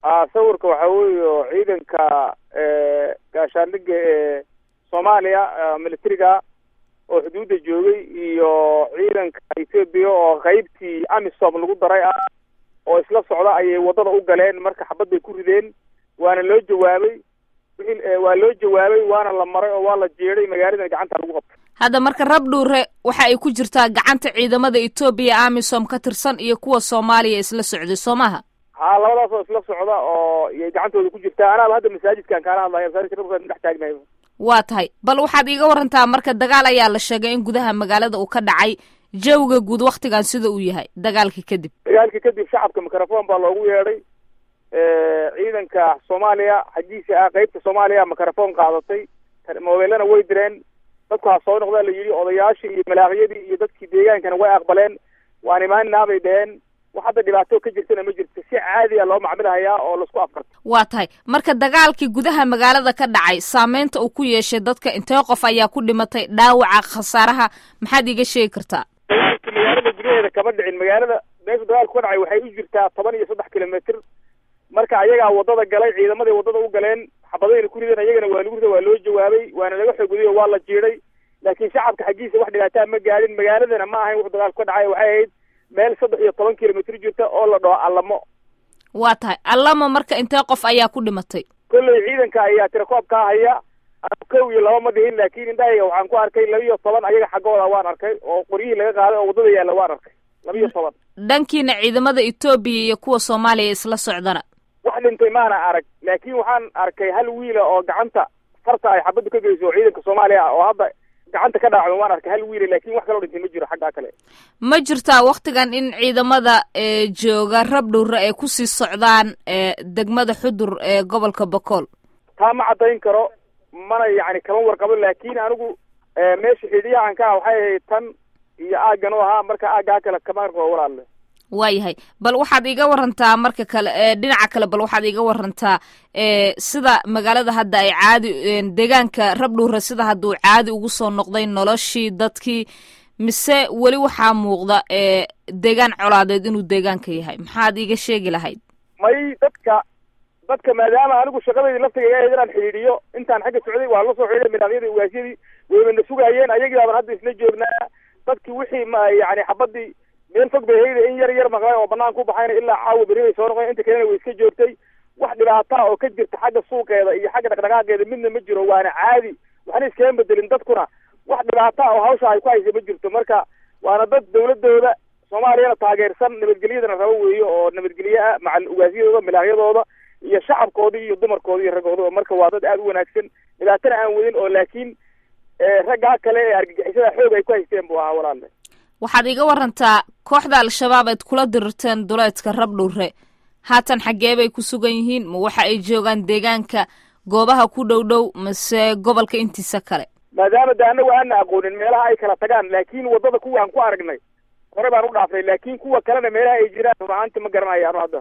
a sawirka waxaa weeye ciidanka gaashaandhiga ee soomaaliya militariga oo xuduudda joogay iyo ciidanka ethoobia oo qeybtii amisom lagu daray ah oo isla socda ayay waddada u galeen marka xabad bay ku rideen waana loo jawaabay wixii waa loo jawaabay waana la maray oo waa la jeeday magaalada gacanta lagu qabtay hadda marka rabdhuure waxa ay ku jirtaa gacanta ciidamada etoobiya amisom ka tirsan iyo kuwa soomaaliya isla socday soo maha haa labadaas oo isla socda oo iyay gacantooda ku jirtaa anaaba hadda masaajidkan kaala hadlaya masaajidka rabkaan dhex taagnahay waa tahay bal waxaad iiga warantaa marka dagaal ayaa la sheegay in gudaha magaalada uu ka dhacay jawga guud waktigan sida uu yahay dagaalkii kadib dagaalkii kadib shacabka microfon baa loogu yeedhay ciidanka soomaaliya xaggiisa ah qeybta soomaaliya microfon qaadatay mobeelana way direen dadku ha soo noqdaa la yidhi odayaashii iyo malaaqyadii iyo dadkii deegaankana way aqbaleen waan imaanaa bay dheheen wax hadda dhibaato ka jirtana ma jirto si caadiya loo macmilahayaa oo laisku afkarto waa tahay marka dagaalkii gudaha magaalada ka dhacay saameynta uu ku yeeshay dadka intee qof ayaa ku dhimatay dhaawaca khasaaraha maxaad iiga sheegi kartaa dagaalka magaalada gudaheeda kama dhicin magaalada meesha dagaalku ka dhacay waxay u jirtaa toban iyo saddex kilomitr marka ayagaa waddada galay ciidamadii waddada u galeen xabadayna ku rideen ayagana waa lagu rida waa loo jawaabay waana laga xoogudiyay oo waa la jiiday laakiin shacabka xaggiisa wax dhibaataa ma gaadhin magaaladana ma ahayn wuxuu dagaalku ka dhacay waxay ahayd meel saddex iyo toban kilomitr jirta oo la dhaho allamo waa tahay allamo marka intee qof ayaa ku dhimatay kolley ciidanka ayaa tirakoob kaa haya kow iyo laba ma dhihin laakiin indhahayga waxaan ku arkay laba iyo toban ayaga xaggooda waan arkay oo qoryihii laga qaaday oo waddada yaalla waan arkay laba iyo toban dhankiina ciidamada etoobiya iyo kuwa soomaaliya isla socdana wax dhintay maana arag laakiin waxaan arkay hal wiila oo gacanta farta ay xabaddu ka geyso oo ciidanka soomaaliya oo hadda gacanta ka dhaacdo waan arkay hal wiila laakiin wax kaloo dhintay ma jiro xaggaa kale ma jirtaa waktigan in ciidamada jooga rabdhowre ay kusii socdaan degmada xudur ee gobolka bokool taa ma caddayn karo mana yacni kama warqabo laakiin anigu meesha xidiyahan ka ah waxay ahayd tan iyo aaggan u ahaa marka aaggaa kale kama arko walaalle waayahay bal waxaad iiga warantaa marka kale dhinaca kale bal waxaad iiga warantaa sida magaalada hadda ay caadi deegaanka rabdhuure sida hadduu caadi ugu soo noqday noloshii dadkii mise weli waxaa muuqda deegaan colaadeed inuu deegaanka yahay maxaad iiga sheegi lahayd may dadka dadka maadaama anigu shaqadaydi laftiga ahayd inaan xidhiidhiyo intaan xagga socday waa la soo xidhiiday midaabyadii ugaasyadii waybana sugaayeen ayagii baaban hadda isla joognaa dadkii wixii ma yani xabadii meel fog bay hayda in yar yar maqlay oo banaan ku baxayna ilaa caawa beri bay soo noqdeen inta kalena way iska joogtay wax dhibaataa oo ka jirta xagga suuqeeda iyo xagga dhaqdhaqaaqeeda midna ma jiro waana caadi waxna iskaga bedelin dadkuna wax dhibaataa oo hawsha ay ku haysa ma jirto marka waana dad dawladooda soomaaliyana taageersan nabadgelyadana rabo weeyo oo nabadgelye ah macal ugaasyadooda milaahyadooda iyo shacabkoodii iyo dumarkoodi iyo raggooda marka waa dad aada u wanaagsan dhibaatana aan wadin oo laakiin raggaa kale ee argagixisada xoog ay ku haysteen buu ahaa walaalle waxaad iiga warantaa kooxda al-shabaab aad kula dirirteen duleedka rabdhowre haatan xaggee bay ku sugan yihiin ma waxa ay joogaan deegaanka goobaha ku dhow dhow mase gobolka intiisa kale maadaama de anagu aana aqoonin meelaha ay kala tagaan laakiin waddada kuwa aan ku aragnay hore baan u dhaafnay laakiin kuwa kalena meelaha ay jiraan runahaanti ma garanayaan hadda